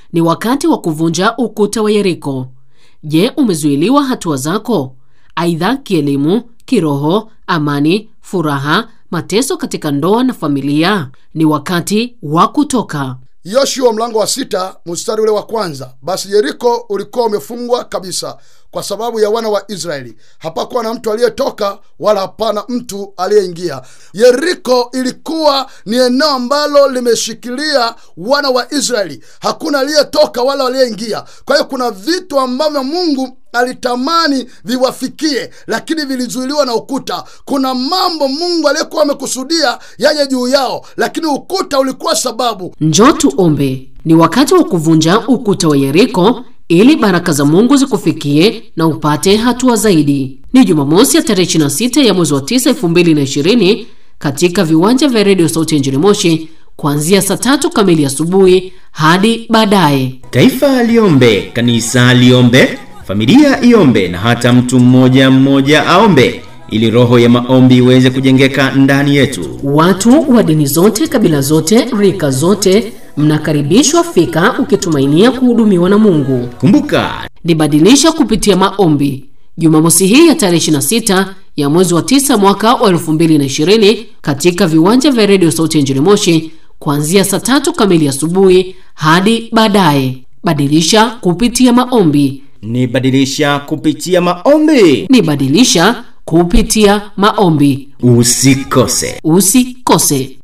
Ni wakati wa kuvunja ukuta wa Yeriko. Je, umezuiliwa hatua zako, aidha kielimu, kiroho, amani, furaha, mateso katika ndoa na familia? Ni wakati wa kutoka. Yoshua mlango wa sita mstari ule wa kwanza. Basi Yeriko ulikuwa umefungwa kabisa kwa sababu ya wana wa Israeli, hapakuwa na mtu aliyetoka wala hapana mtu aliyeingia. Yeriko ilikuwa ni eneo ambalo limeshikilia wana wa Israeli, hakuna aliyetoka wala aliyeingia. Kwa hiyo kuna vitu ambavyo Mungu alitamani viwafikie, lakini vilizuiliwa na ukuta. Kuna mambo Mungu aliyekuwa amekusudia yaje juu yao, lakini ukuta ulikuwa sababu. Njoo tuombe. Ni wakati wa kuvunja ukuta wa Yeriko ili baraka za Mungu zikufikie na upate hatua zaidi. Ni Jumamosi ya tarehe 26 ya mwezi wa 9 2020 katika viwanja vya redio Sauti ya Injili Moshi kuanzia saa tatu kamili asubuhi hadi baadaye. Taifa liombe, kanisa liombe, familia iombe, na hata mtu mmoja mmoja aombe, ili roho ya maombi iweze kujengeka ndani yetu. Watu wa dini zote, kabila zote, rika zote mnakaribishwa fika ukitumainia kuhudumiwa na Mungu. Kumbuka, Nibadilisha kupitia maombi Jumamosi hii ya tarehe 26 ya mwezi wa 9 mwaka wa 2020 katika viwanja vya redio Sauti ya Injili Moshi kuanzia saa tatu kamili asubuhi hadi baadaye. Badilisha kupitia maombi. ni badilisha kupitia maombi. Nibadilisha kupitia maombi. Usikose. Usikose.